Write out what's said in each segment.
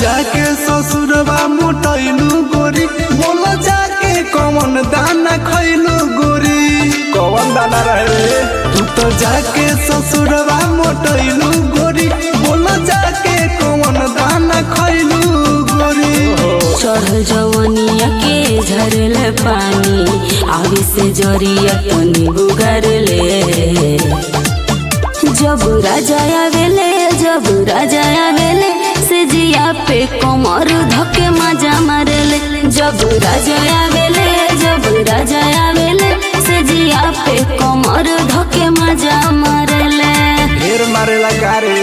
जाके ससुरवा मोटैलू गोरी बोल जाके कौन दाना खैलू गोरी कौन दाना रहे तू तो जाके ससुरवा मोटैलू गोरी बोल जाके कौन दाना खैलू गोरी चढ़ जवनिया के झरल पानी आगे से जरिया तनी बुगर ले जब राजा आवेले जब राजा आवेले से जिया पे कमर धके मजा मारेले जब राजा आवेले जब राजा आवेले से जिया पे कमर धके मजा मारेले ढेर मारेला गारे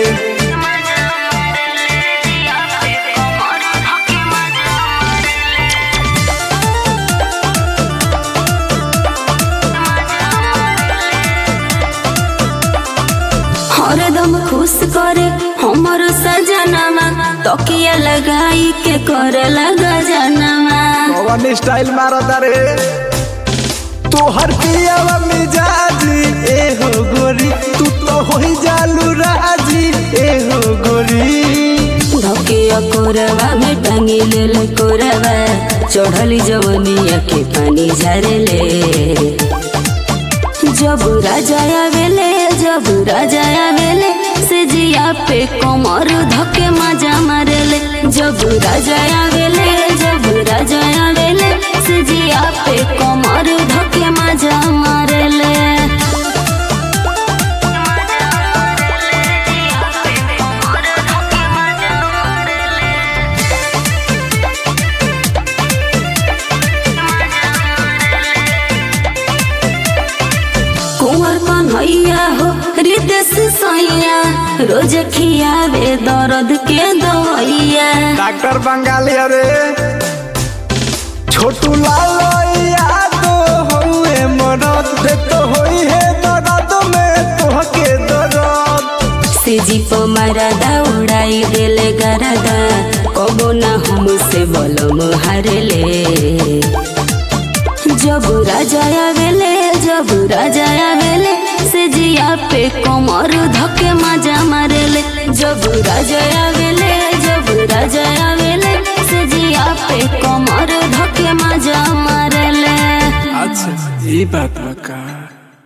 हरदम खुश करे हमर सजनमा तकिया लगाई के करे लगा जनमा कौन स्टाइल मारता रे तोहर पियावा मिजाजी ए हो गोरी तू तो होई जालू राजी ए हो गोरी धके कोरवा में टांगी ले कोरवा चढ़ली जवनिया के पानी झरले जब राजा आवेले जब राजा आवेले से जिया पे कमर धके मजा मारेले जब राजा आवेले जब राजा आवेले से जिया पे कमर धके मजा मारेले कुंवर कन्हैया हो हृदय सैया रोज खियावे दर्द के दवैया डॉक्टर बंगाली अरे छोटू लाल यादो हउए मरद दे तो होई है दर्द में तोहके दर्द से जीप मारदा उड़ाई देले गरदा कबो ना हमसे बलम हारले जब राजा आवेले जब राजा आवेले से जिया पे कमर धके मजा मारेले जब राजा आवेले जब राजा आवेले से जिया पे कमर धके मजा मारेले अच्छा ये बात बका